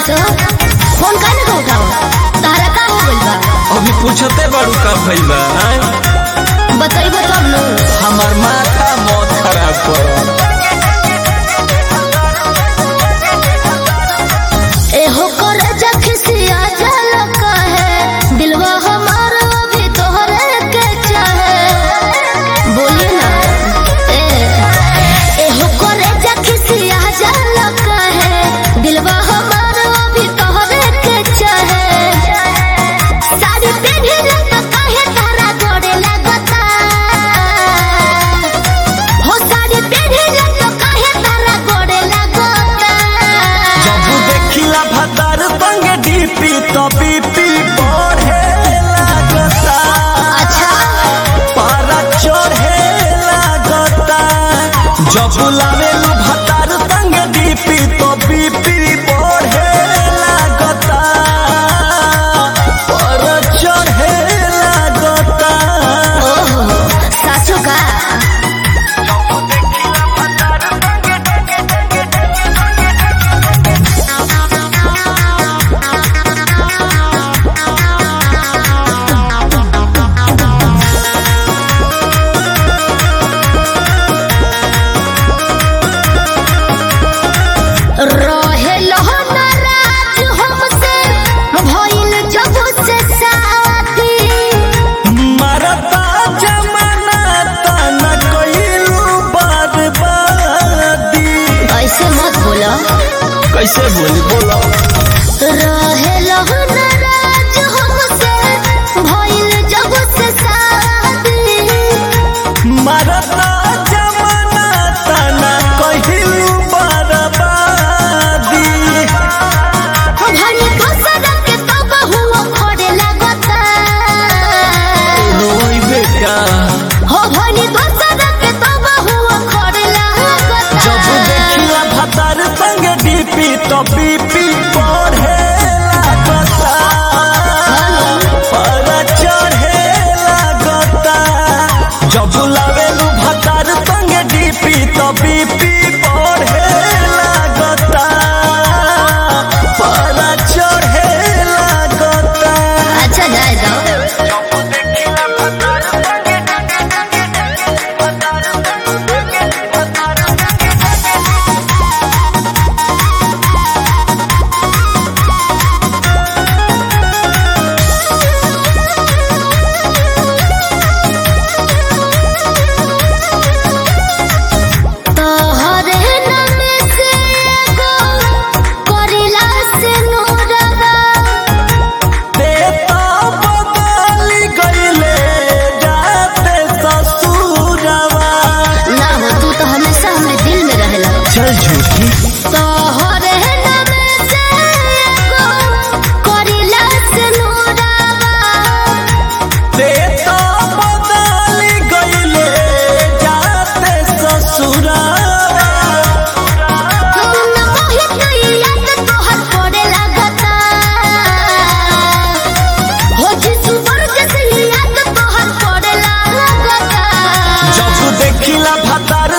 सो phone काहे ना उठाओ तारा का हो गइल बा अभी पूछते बारू का भइल बा आय? बताइबो तब नु हमार माथा मौत खराब कर एहो कर जखसिया जल कहे दिलवा हमार अभी तोहरे के चाहे बोलिए ना ए एहो कर जखसिया जल कहे दिलवा हमार अभी तोहरे के चाहे साड़ी पेन्हिला त काहे तारा गोड़े लगता हो साड़ी पेन्हिला त काहे तारा गोड़े लगता जब देखिला भतार संग डीपी तो बीपी बढ़े लागता अच्छा पारा चढ़े लागता जब लावेलू भतार संग डीपी तो बीपी बढ़े लागता पारा चढ़े लागता ओहो सासू का रहे नाराज हमसे भइल जब से शादी मरता जमाना तना कइलू बर्बादी ऐसे मत बोलो कैसे बोली बोलो रहे नाराज हमसे भइल जब से शादी मरता जमाना तना कइलू बर्बादी भनी दोसर के तब हुआ खोड़े लगता रोई बेटा हो भनी दोसर के तब हुआ खोड़े लगता जब देखिला भतार संग डीपी तो बीपी बढ़े लागता पर चढ़े लागता जब लावेलू भतार संग डीपी तो बीपी बढ़े लागता पर चढ़े लागता अच्छा जाए जाओ तोहरे नाम से एगो करिला से नूरवा देता बदली गईले जाते ससुरवा ना हो तू तो हमेशा हमरे दिल में रहेला चल झूठी तोहरे नाम से एगो करिला से नूरवा देता बदली गईले जाते ससुरवा तुम मोहित नहीं याद तोहर पड़े लगता हो जिसु वर्ग से याद तोहर पड़े लगता जब देखिला भतार